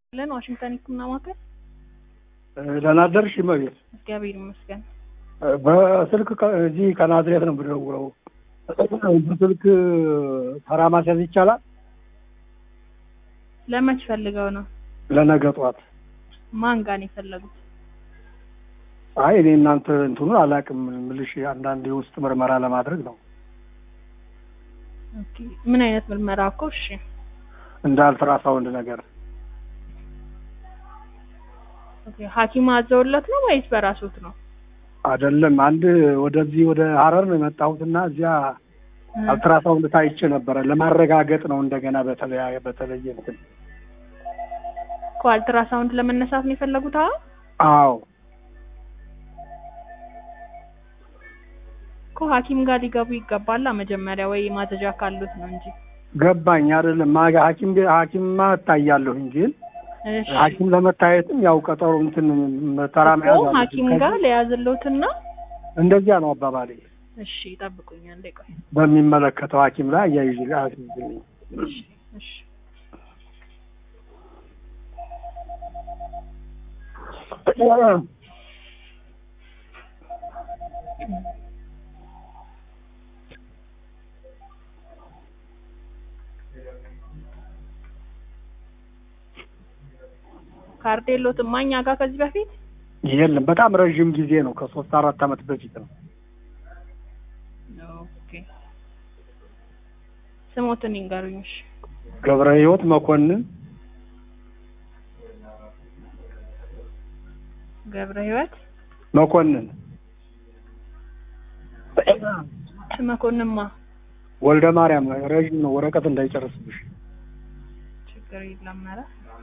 ለን ዋሽንግተን ሕክምና ማዕከል ደህና አደርሽ እመቤት። እግዚአብሔር ይመስገን። በስልክ ከ- እዚህ ከናዝሬት ነው የምደውለው። በስልክ ተራ ማስያዝ ይቻላል? ለመች ፈልገው ነው? ለነገ ጠዋት። ማን ጋር ነው የፈለጉት? አይ እኔ እናንተ እንትኑን አላውቅም ምልሽ አንዳንድ የውስጥ ምርመራ ለማድረግ ነው ኦኬ። ምን አይነት ምርመራ እኮ? እሺ እንደ አልትራሳውንድ ነገር። ኦኬ። ሐኪም አዘውለት ነው ወይስ በራሶት ነው? አይደለም አንድ ወደዚህ ወደ ሀረር ነው የመጣሁትና እዚያ አልትራሳውንድ ታይቼ ነበረ ለማረጋገጥ ነው እንደገና በተለያየ በተለየ እንትን እኮ አልትራሳውንድ ለመነሳት ነው የፈለጉት? አዎ አዎ እኮ ሐኪም ጋር ሊገቡ ይገባላ መጀመሪያ ወይ ማዘዣ ካሉት ነው እንጂ። ገባኝ አይደለም ማጋ ሐኪም ቤ- ሐኪምማ እታያለሁኝ ግን እሺ ሐኪም ለመታየትም ያው ቀጠሮ እንትን ተራ መያዝ እኮ አለብኝ። ሐኪም ጋር ለያዝልዎትና እንደዚያ ነው አባባሌ። እሺ ጠብቁኝ አንዴ ቆይ። በሚመለከተው ሐኪም ላይ አያይዝ አያይዝልኝ። እሺ እሺ ካርድ የለዎትም እኛ ጋር ከዚህ በፊት? የለም በጣም ረዥም ጊዜ ነው። ከሶስት አራት ዓመት በፊት ነው። ኦኬ ስሞትን ይንገሩኝ። እሺ ገብረ ሕይወት መኮንን ገብረ ሕይወት መኮንን መኮንንማ ወልደ ማርያም ረዥም ነው። ወረቀት እንዳይጨርስብሽ። ችግር የለም። ኧረ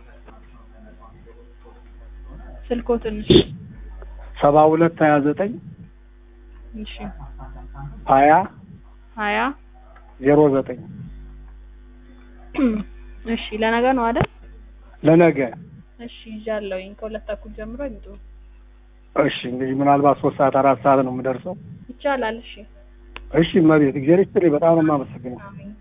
ስልክዎትን ሰባ ሁለት ሀያ ዘጠኝ እሺ ሀያ ሀያ ዜሮ ዘጠኝ እሺ ለነገ ነው አይደል? ለነገ እሺ ይዣለሁኝ ከሁለት ተኩል ጀምሮ ይምጡ። እሺ እንግዲህ ምናልባት ሶስት ሰዓት አራት ሰዓት ነው የምደርሰው። ይቻላል። እሺ እሺ እመቤት እግዚአብሔር ይስጥልኝ። በጣም ነው የማመሰግነው። አሜን።